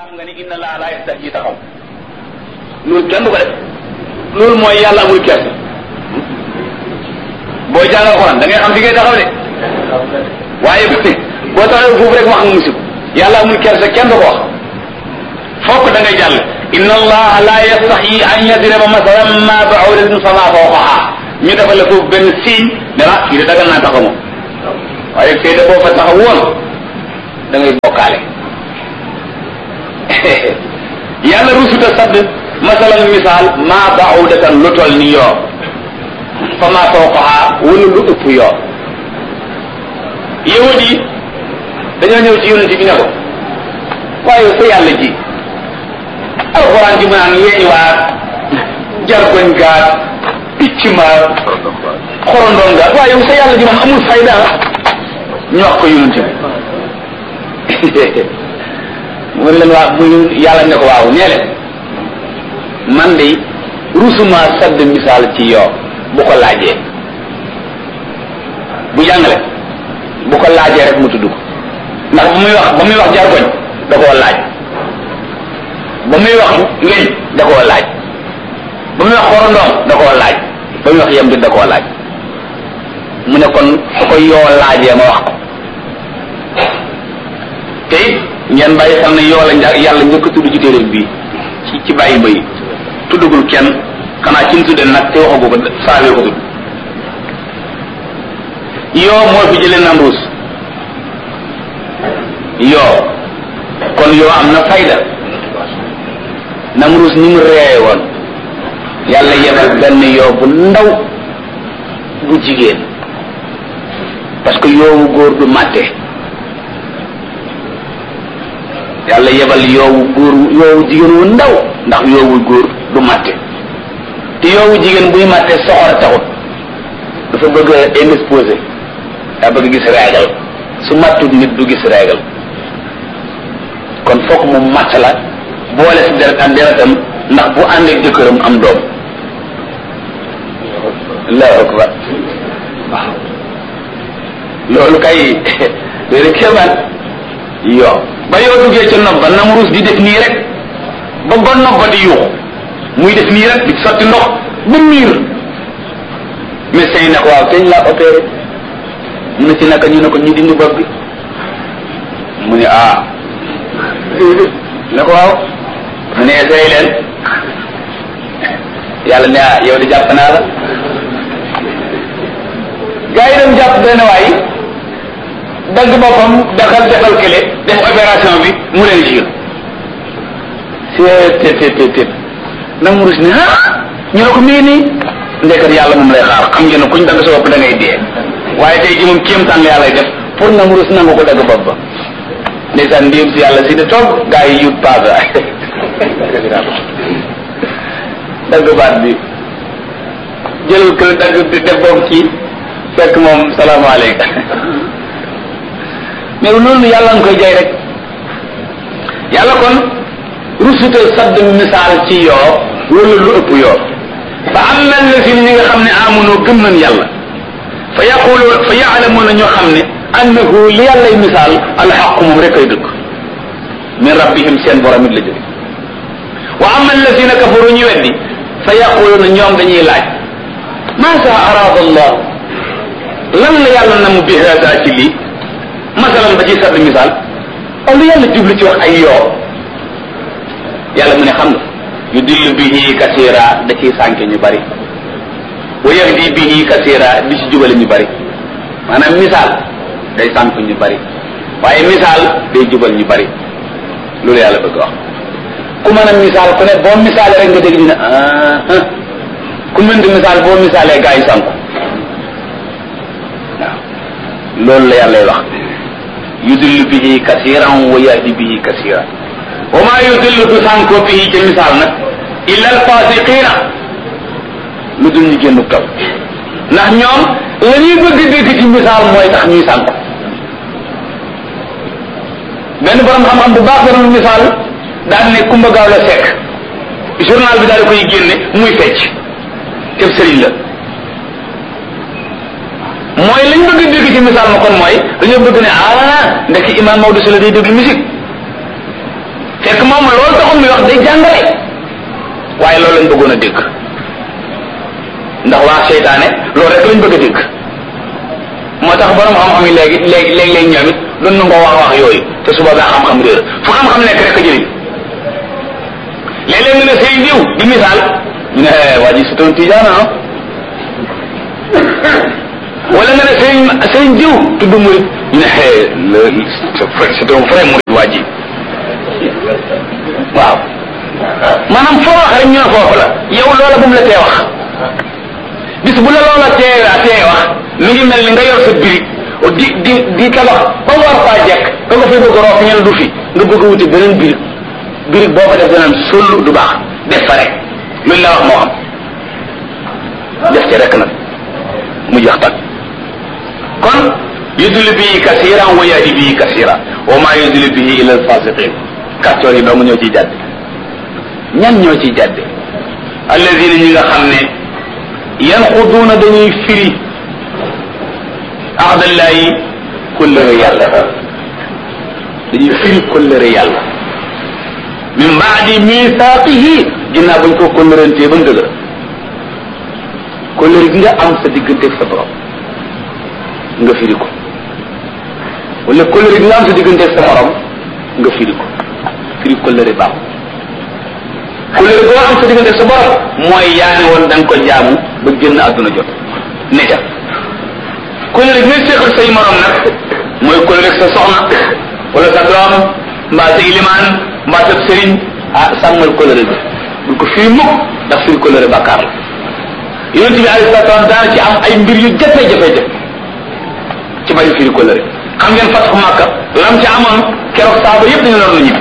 xam nga ni inna laa laa yastahyi taxaw loolu kenn du ko def loolu mooy yàlla amul kersa booy jàng alxuraan da ngay xam fi ngay taxaw de waaye boo taxawee foofu rek wax nga musib yàlla amul kersa kenn du ko wax fokk da ngay jàll inna allaha la yastaxyi an yadriba masalan ma ba'udatin fama fawqaha ñu defal la foofu benn signe ne la fii de dagal naa taxaw moom waaye fii de boo fa taxaw woon da ngay bokkaale yàlla rusuta sadd masalan misaal ma ba'udatan lu toll ni yoo fama fawqaha wala lu ëpp yoo yahud yi dañoo ñëw ci yonent bi ne ko waaye sa yàlla ji alxuraan ji mu naan weeñ waat jargoñ gaat picc ma xorondoon gaat waaye yow sa yàlla ji moom amul fayda ñu wax ko yonent bi mu leen waa mu yàlla ne ko waaw nee leen man de rusuma sadd misaal ci yoo bu ko laajee bu jàngale bu ko laajee rek mu tudd ko ndax ba muy wax ba muy wax jargoñ da koo laaj ba muy wax weñ da koo laaj ba muy wax xorondoom da koo laaj ba muy wax yem di da koo laaj mu ne kon su ko yoo laajee ma wax ko te it ngeen bàyyi xam ne yoo la nja yàlla njëkk a tudd ci téere bii ci ci bàyyi ba yi tuddagul kenn xanaa ci mu tudde nag te waxagu ko saawee ko tudd yoo moo fi jëlee Namruus yoo kon yoo am na fayda Namruus ni mu reeye woon yàlla yebal benn yoo bu ndaw bu jigéen parce que yoowu góor du màtte yàlla yebal yoowu góor yoowu jigéen wu ndaw ndax yoowu góor du màtte te yoowu jigéen buy màtte soxor taxut dafa bëgg a indisposé daa bëgg gis réegal su mattut nit du gis réegal kon fokk mu matt la boole si deret ak deretam ndax bu ànd ak jëkkëram am doom allahu akbar waaw loolu kay léegi kéemaan yoo ba yoo duggee ca nopp ba Namruus di def nii rek ba ba nopp ba di yuuxu muy def nii rek di sotti ndox ba miir médecin yi ne ko waaw teñ laa opéré mu ne ci naka ñu ne ko ñu dindi bopp bi mu ne ah ne ko waaw mu ne essayé leen yàlla ne ah yow di jàpp naa la gaa yi dem jàpp benn waay dagg boppam daxal defal kële def opération bi mu leen jur c'est té té té Namruus ne ah ñu ne ko mii nii ndekkat yàlla moom lay xaar xam ngeen ne kuñ dagg sa bopp da ngay dee waaye tey ji moom kéemtaan la yàlla def pour Namruus nangu ko dagg bopp ba ndeysaan ndéem si yàlla si di toog gaa yi yut paasa dagg baat bi jëlal kële dagg def boobu kii fekk moom salaamaaleykum mais loolu yàlla nga koy jay rek yàlla kon rusutal sadd misaal ci yoo wala lu ëpp yoo fa am na la si ñi nga xam ne amunoo gëm nañ yàlla fa yaqulu fa yaalamuuna ñoo xam ne annahu li yàllay misaal alxaqu moom rek ay dëgg min rabbihim seen borom it la jóge wa ama alladina kafaru ñu weddi fa yaquluuna ñoom dañuy laaj maasa araada allah lan la yàlla na mu bi hada ci lii masalan ba ci sadd misaal aw lu yàlla jublu ci wax ay yoo yàlla mu ne xam nga yu dillu bihi kasira da ciy sànke ñu bari wa yahdi bihi kasira di ci jubale ñu bari maanaam misaal day sànk ñu bari waaye misaal day jubal ñu bari loolu yàlla bëgg wax ku mën a misaal ku ne boo misaalee rek nga dégg ñu ne ah ku mën di misaal boo misaalee gaa yi sànku waaw loolu la yàlla wax yudillu bihi kasiran wa yahdi bihi kasiran wa ma yudillu du sànkoo bihi ca misaal nag illa alfasiqina lu dul ñu génn taw ndax ñoom la ñuy bëgg dégg ci misaal mooy tax ñuy sànk benn borom xam-xam bu baax borom misaal daal ne kumba gaaw la fekk journal bi daal di koy génne muy fecc teb sëriñ la mooy lañ bëgg dégg ci misaal ma kon mooy dañoo bëgg ne ah ndekki imam Maodo si la day déglu musique fekk moom loolu taxul muy wax day jàngale waaye loolu lañ bëggoon a dégg ndax waa seytaane loolu rek lañ bëgg a dégg moo tax borom xam-xam yi léegi léegi léeg-léeg ñoom it doon na nga wax wax yooyu te suba daa xam-xam réer fu xam-xam nekk rek a jëriñ léeg-léeg nga ne sëriñ diw di misaal ñu ne waa ji c'est un tijaan ah wala nga ne sëriñ sëriñ diw tudd murid ñu ne c'est un vrai murid waa ji waaw maanaam foo wax rek ñu ne foofu la yow loola bu mu la tee wax bis bu la loola tee tee wax mi ngi mel ni nga yor sa birig di di di tabax ba mu war faa jekk ba nga fi bëgg roof ñen du fi nga bëgg a wuti beneen birig birig boo ko def danaan sollu du baax def fa rek luñ la wax moo xam def ci rek nag mu jeex tag kon yudli bii kasiran wa yahdi bii kasira wa ma yudli bihi illa alfasiqin kàccoor yi dong ñoo ciy jàdde ñan ñoo ciy jàdde alladina ñi nga xam ne yanquduuna dañuy firi ahdallahi kullëre yàlla dañuy firi kullëre yàlla min baadi misaaqihi ginnaaw bañ ko kullërantee ba mu dëgër kullëre gi nga am sa digganteeg sa borom nga firi ko wala kullëre gi nga am sa digganteeg sa morom nga firi ko firi kullëre baaxul kullëre goo am sa digganteeg sa borom mooy yaani woon da nga ko jaamu ba génn àdduna jot ne ca kullëre gi nga séqal say morom nag mooy kullëre sa soxna wala sa doom mbaa sa ilimaan mbaa sa sëriñ ah sàmmal kullëre bi bul ko firi mukk ndax firi kullëre bàkkaar la yonente bi alayhi salaatu salaam daana ci am ay mbir yu jafe-jafe-jafe ci bañ firi kullëre xam ngeen fatxu Makka lam ci amoon keroog saaba yëpp dañu loon na ñibbi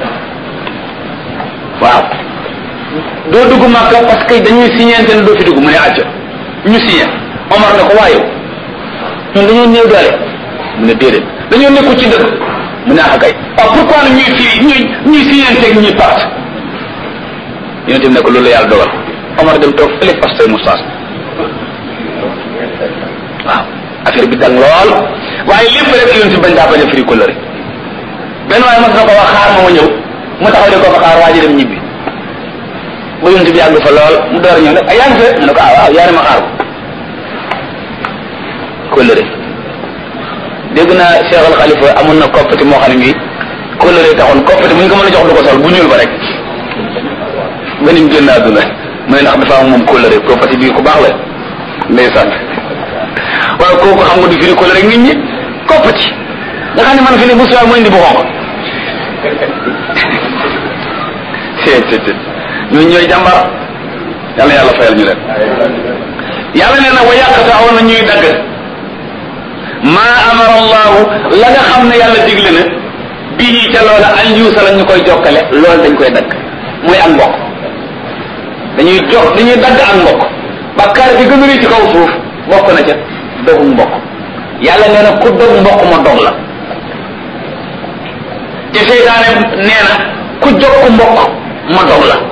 waaw doo dugg Makka parce que dañuy signente ne doo fi dugg mu ne acca ñu signé Omar ne ko waaye ñun dañoo néew doole mu ne déedéet dañoo nekku ci dëgg mu ne ah kay waaw pourquoi nag ñuy firi ñuy ñuy signente ak ñuy part yonente bi ne ko loolu la yàlla dogal Omar dem toog fële fas say moustache waaw affaire bi dang lool waaye lépp rek yonente bañ daa bañ a firi kóllëre benn waaye mas na ko wax xaar ma ma ñëw mu taxaw di ko fa xaar waa ji dem ñibbi ba yonente bi yàgg fa lool mu door ñëw ne ah yaa ngi fe mu ne ko ah waaw yaa ne ma xaar ko kóllëre dégg naa Cheikh Al Khalifa amoon na koppati moo xam ne bii kóllëre taxoon koppati mu ñu ko mën a jox du ko sol bu ñuul ba rek ba nim génn àdduna mu ne ndax dafa am moom kóllëre koppati bii ku baax la ndeysaan waaye kooku xam nga du firi kóllëre nit ñi koppati nga xam ne man fi ne bu suwaay mu indi bu xonq seet seet seet ñun ñooy jàmbar yàlla yàlla fayal ñu leen yàlla nee na wa yàqataaw na ñuy dagg maa amara allahu la nga xam ne yàlla digle na bii ca loola an yuusa la ñu koy jokkale loolu dañ koy dagg muy ak mbokk dañuy jox dañuy dagg ak mbokk bakkaar bi gën a rëy ci kaw suuf bokk na ca dogu mbokk yàlla nee na ku dog mbokk ma dog la te seytaane nee na ku jokk mbokk ma dog la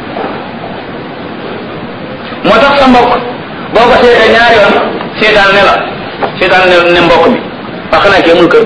moo tax sa mbokk boo ko seetee ñaari yoon seytaan ne la seytaan ne ne mbokk bi wax xanaa kee mul kër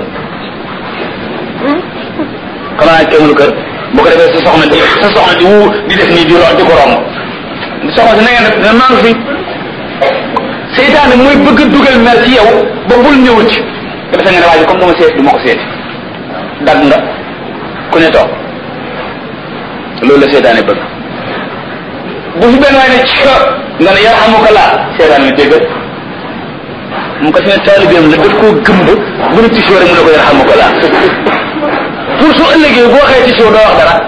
xanaa kee mul kër bu ko defee sa soxna di sa soxna di wu di def nii di ro di ko romb soxna si na ngeen def ne maa ngi fi seytaane mooy bëgg a dugal mer ci yow ba bul ñëw ci nga defee nga ne waa ji comme dama seet du ma ko seeti dagg nga ku ne toog loolu la seytaane bëgg bu fi benn waay ne ci nga ne yarhamuka laa seytaane ne dégg mu ko fi ne taalibeem la daf koo gëmb bu ne tisoo rek mu ne ko yarhamuka laa pour su ëllëgee boo waxee tisoo doo wax dara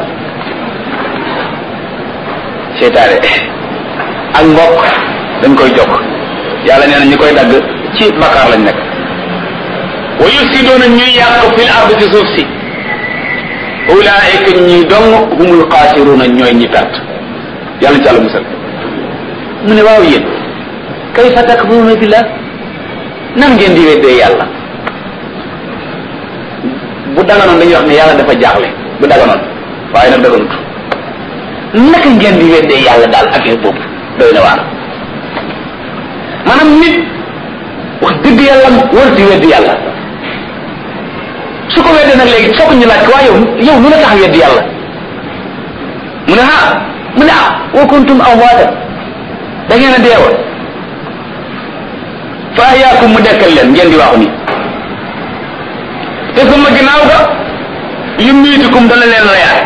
seytaane ak mbokk dañ koy jokk yàlla nee na ñi koy dagg ci bakkaar lañ nekk wa yufsiduuna ñuy yàq fil ard ci suuf si ulaika ñi dong humul xaasiruuna ñooy ñi perte yàlla ci àlla musal mu ne waaw yéen kayfa takfuruuna billah nan ngeen di weddee yàlla bu daganoon dañuy wax ne yàlla dafa jaaxle bu daganoon waaye nag daganut naka ngeen di weddee yàlla daal affaire boobu doy na waar maanaam nit wax dëgg yàlla war di weddi yàlla su ko weddee nag léegi foog ñu laaj ko waaye yow yow lu la tax weddi yàlla mu ne ah mu ne ah wa kuntum amwaatan da ngeen a deewoon fa ahyaakum mu dekkal leen ngeen di wax ni te suma ginnaaw ga yumiitukum dana leen reyaat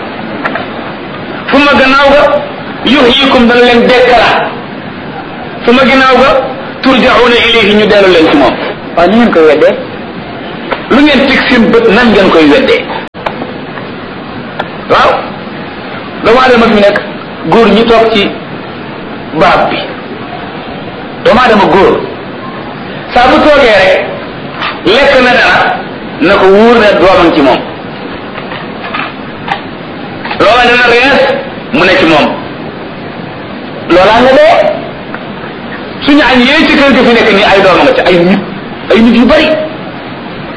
suma gannaaw ga yuhyikum dana leen dekkalaat suma ginnaaw ga turjauna ilayhi ñu dellu leen ci moom waaw ni ngeen koy weddee lu ngeen teg seen bët nan ngeen koy weddee waaw doomu aadama fi nekk góor ñi toog ci barab bi doomu aadama góor saa bu toogee rek lekk na dara na ko wóor ne doomam ci moom loola dana rees mu ne ci moom loolaa nga dee suñu añ yee ci kër gi fi nekk nii ay dooma nga ci ay nit ay nit yu bari